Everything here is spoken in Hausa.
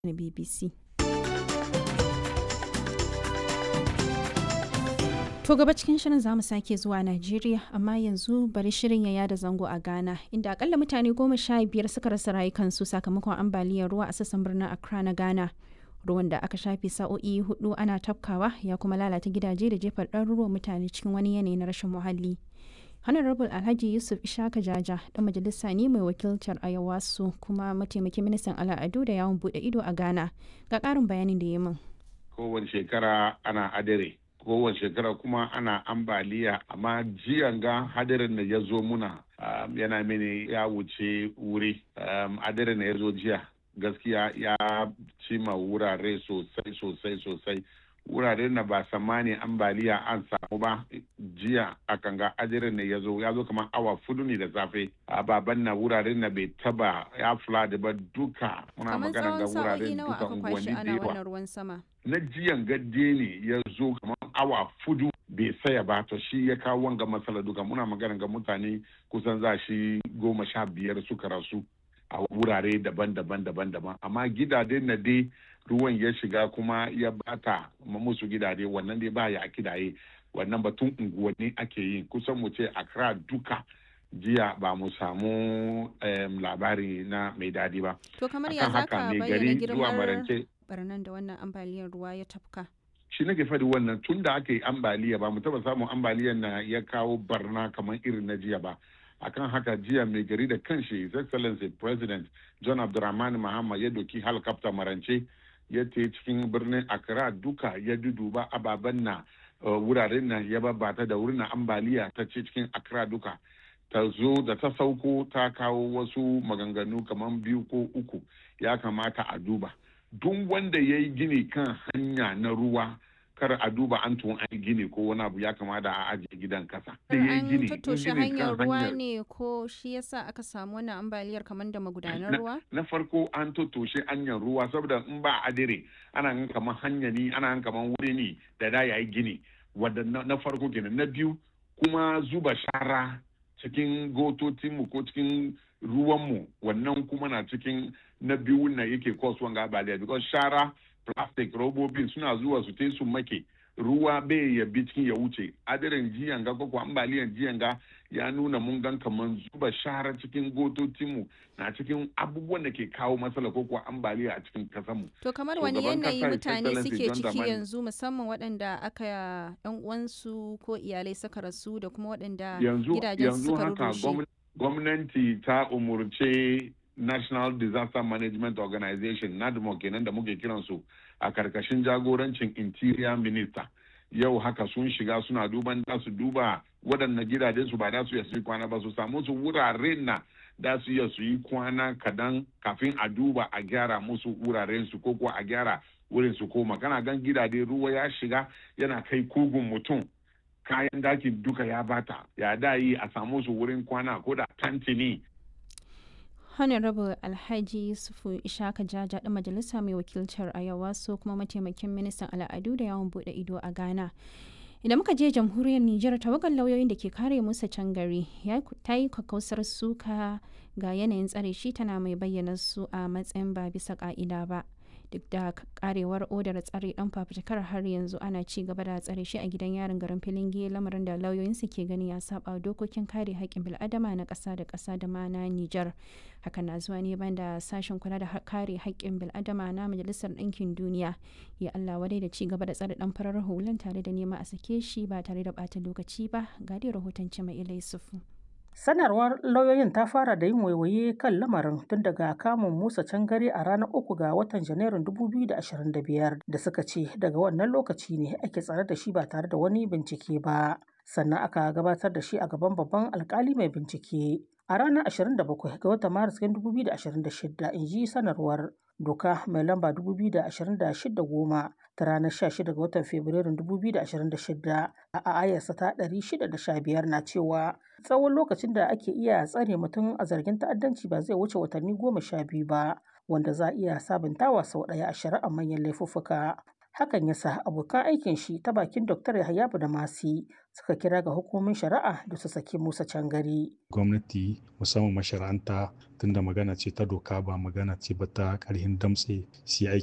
na BBC. To gaba cikin shirin za mu sake zuwa Najeriya amma yanzu bari shirin ya yada zango a Ghana inda akalla mutane goma sha biyar suka rasa rayukansu sakamakon ambaliyar ruwa a sassan birnin Accra na Ghana. Ruwan da aka shafe sa'o'i hudu ana tafkawa ya kuma lalata gidaje da jefar ɗaruruwan mutane cikin wani yanayi na rashin muhalli. Honorable Alhaji Yusuf Ishaka Jaja dan majalisa ne mai wakiltar Ayawasu kuma mataimakin ministan al'adu da yawon bude ido a Ghana. Ga ƙarin bayanin da ya min. Kowace shekara ana adare. kowace shekara kuma ana ambaliya amma jiyan ga hadarin da ya zo muna um, yana mini ya wuce wuri um, hadarin da ya zo jiya gaskiya ya cima wurare sosai sosai sosai wurare na ba samani ambaliya an samu ba jiya a kan ga hadarin da ya zo ya zo kamar awa fudu ne da safe a baban na wuraren na bai taba ya flood ba duka muna magana ga wuraren duka unguwanni da yawa ruwan sama na jiyan gadde ne ya zo kamar awa fudu bai saya ba to shi ya kawo wanga matsala duka muna magana ga mutane kusan za shi goma sha biyar suka rasu a wurare daban-daban daban-daban amma gidaje na dai ruwan ya shiga kuma ya bata musu gidaje wannan dai ba ya kidaye wannan batun unguwanni ake yi kusan mu ce akra duka jiya ba mu samu labari na mai dadi ba to kamar ya zaka bayyana girmar barnan da wannan ambaliyar ruwa ya tafka shi nake faɗi wannan tun da aka yi ambaliya ba mu taba samun ambaliyar na ya kawo barna kamar irin na jiya ba akan haka jiya mai gari da kanshi his excellency president john abdulrahman mahama ya doki helicopter marance ya te cikin birnin accra duka ya duduba ababen na wuraren nan ya babbata da wurin ambaliya ta ce cikin accra duka ta zo da ta sauko ta kawo wasu maganganu kamar biyu ko uku ya kamata a duba duk wanda ya yi gini kan hanya na ruwa kar a duba an tun an gini ko wani abu ya kamata a ajiye gidan kasa. An tattoshe hanyar ruwa ne ko shi yasa aka samu wannan ambaliyar kamar da magudanar ruwa? Na farko an tattoshe hanyar ruwa saboda in ba adire ana gan kamar hanya ne ana gan kamar wuri ne da da yayi gini wadda na farko kenan na biyu kuma zuba shara cikin gototinmu ko cikin ruwanmu wannan kuma na cikin na biyu na yake cause wanga ambaliya because shara plastic robobin suna zuwa su te su make ruwa bai ya bi cikin ya wuce adirin jiyan ga ko ambaliyan jiyan ga ya nuna mun gan kaman zuba shara cikin gototinmu na cikin abubuwan da ke kawo matsala ko kuwa ambaliya a cikin kasanmu. To kamar wani yanayi mutane suke ciki yanzu musamman waɗanda aka yan uwansu ko iyalai suka rasu da kuma waɗanda gidajen suka rurrushe. Gwamnati ta umurce National Disaster Management Organization NADMO kenan da muke kiransu a karkashin jagorancin Interior Minister. Yau haka sun shiga suna duban da su duba waɗannan gidajen su ba da su yi kwana ba su samu su wuraren na da su iya su yi kwana kadan kafin a duba a gyara musu wuraren su ko kuwa a gyara wurin su koma kana gan gidaje ruwa ya shiga yana kai kugun mutum kayan dakin duka ya bata ya da yi a samu su wurin kwana ko da tantini honorable alhaji yusufu ishaka jaja ɗan majalisa mai wakiltar ayawa so kuma mataimakin ministan al'adu da yawon bude ido a ghana idan muka je jamhuriyar nijar tawagar lauyoyin da ke kare musa can gari ta yi kakkausar suka ga yanayin tsare shi tana mai bayyana su a matsayin ba bisa ka'ida ba duk da karewar odar tsare dan fafutukar har yanzu ana ci gaba da tsare shi a gidan yarin garin filinge lamarin da lauyoyinsu ke gani ya saba dokokin kare haƙƙin bil'adama na ƙasa da ƙasa da ma na Nijar. Hakan na zuwa ne banda sashen kula da kare haƙƙin bil'adama na Majalisar Ɗinkin Duniya ya Allah wadai da ci gaba da tsare dan farar hulan tare da nema a sake shi ba tare da ɓata lokaci ba ga dai rahoton mai Ilai Sufu. Sanarwar lauyoyin ta fara da yin waiwaye kan lamarin tun daga kamun Musa Cangare a ranar uku ga watan Janairun 2025 da suka ce daga wannan lokaci ne ake tsare da shi ba tare da wani bincike ba. Sannan aka gabatar da shi a gaban babban alkali mai bincike. A ranar 27 ga watan Maris 2026 in ji sanarwar doka mai lamba 2026 goma ta ranar 16 ga watan Fabrairun 2026 a ayarsa ta 615 na cewa tsawon lokacin da ake iya tsare mutum a zargin ta'addanci ba zai wuce watanni goma sha biyu ba wanda za a iya sabuntawa sau ɗaya a shari'ar manyan laifuffuka. Hakan ya sa abokan aikin shi ta bakin Dr. Yahaya Masi suka kira ga hukumomin shari'a da su saki Musa Cangari. Gwamnati musamman mashara'anta tunda magana ce ta doka ba magana ce ba ta ƙarhin damtse su